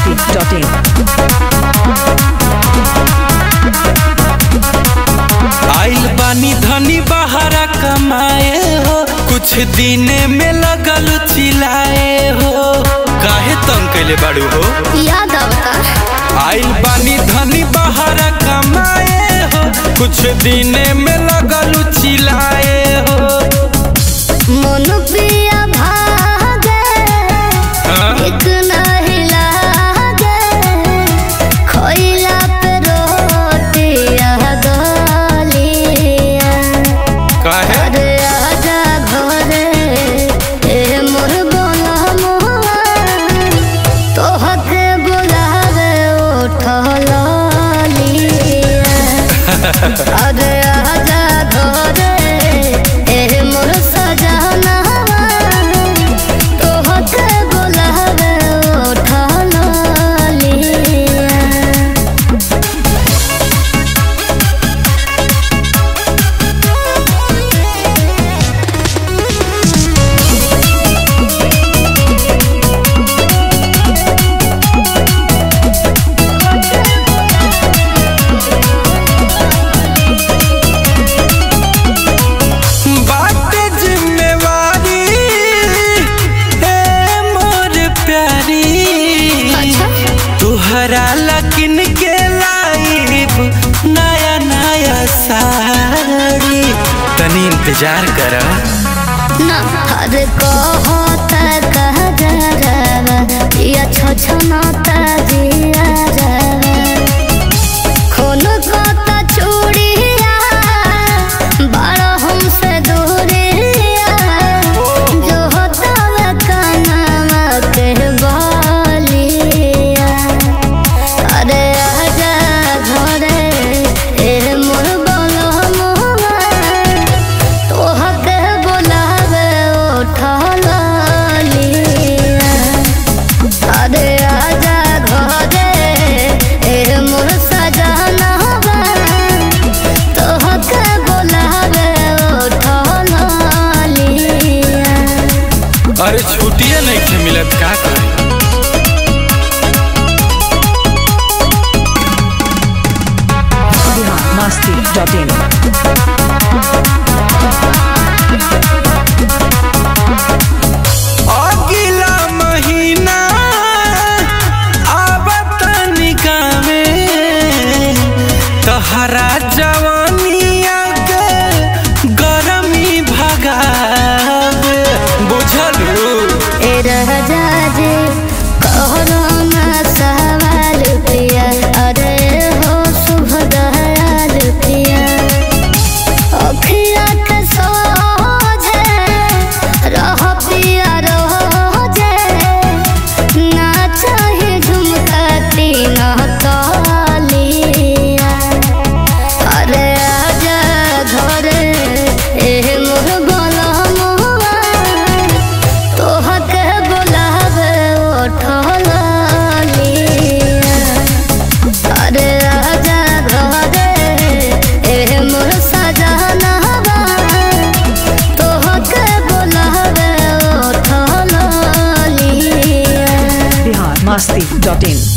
biharmasti.in आइल बानी धनी बहारा कमाए हो कुछ दिने में लगल चिल्लाए हो काहे तंग कैले बाड़ू हो याद आवता आइल बानी धनी बहारा कमाए हो कुछ दिने में लगल चिल्लाए हो मन पिया भागे हाँ? एक नहीं लागे खोइला पे रोटिया गलिया काहे अरे आजा घरे ए मोर बोला मोआ तोहके बुलावे उठल लिया अरे आजा घरे ए मोर सजना तोहके बुलावे उठल लिया बाटे जिम्मेवारी ए मोर प्यारी अच्छा तुहरा लकिन के लाइब नया नया साड़ी तनी इंतजार कर ना हर कहता कह जरवा या छछनता जिया रवा खून कहता चूड़िया बड़ा हमसे दूरिया जो होता वे कानवा के बालिया अरे आजा घरे ए मोर बोलो मोआ तोहके बोलावे उठल लिया अरे आजा घरे ए मोर सजनवा तोहके बोलावे उठल लिया अरे छुट्टिया नहीं खे मिलत का करी biharmasti.in अगला महीना आवत निकामे तहरा जवानिया के गरमी भगावे बुझलू ए राजा जे कहरो ना सवाल पिया अरे हो शुभ दयाल पिया अखिया के सोझे रह पिया रोजे ना चाहे झुमका तीन तलिया अरे आजा घरे ए मोर बोला मोआ तोहके बोलावे उठल लिया अरे आजा घरे ए मोर सजनवा तोहके बोलावे उठल लिया biharmasti.in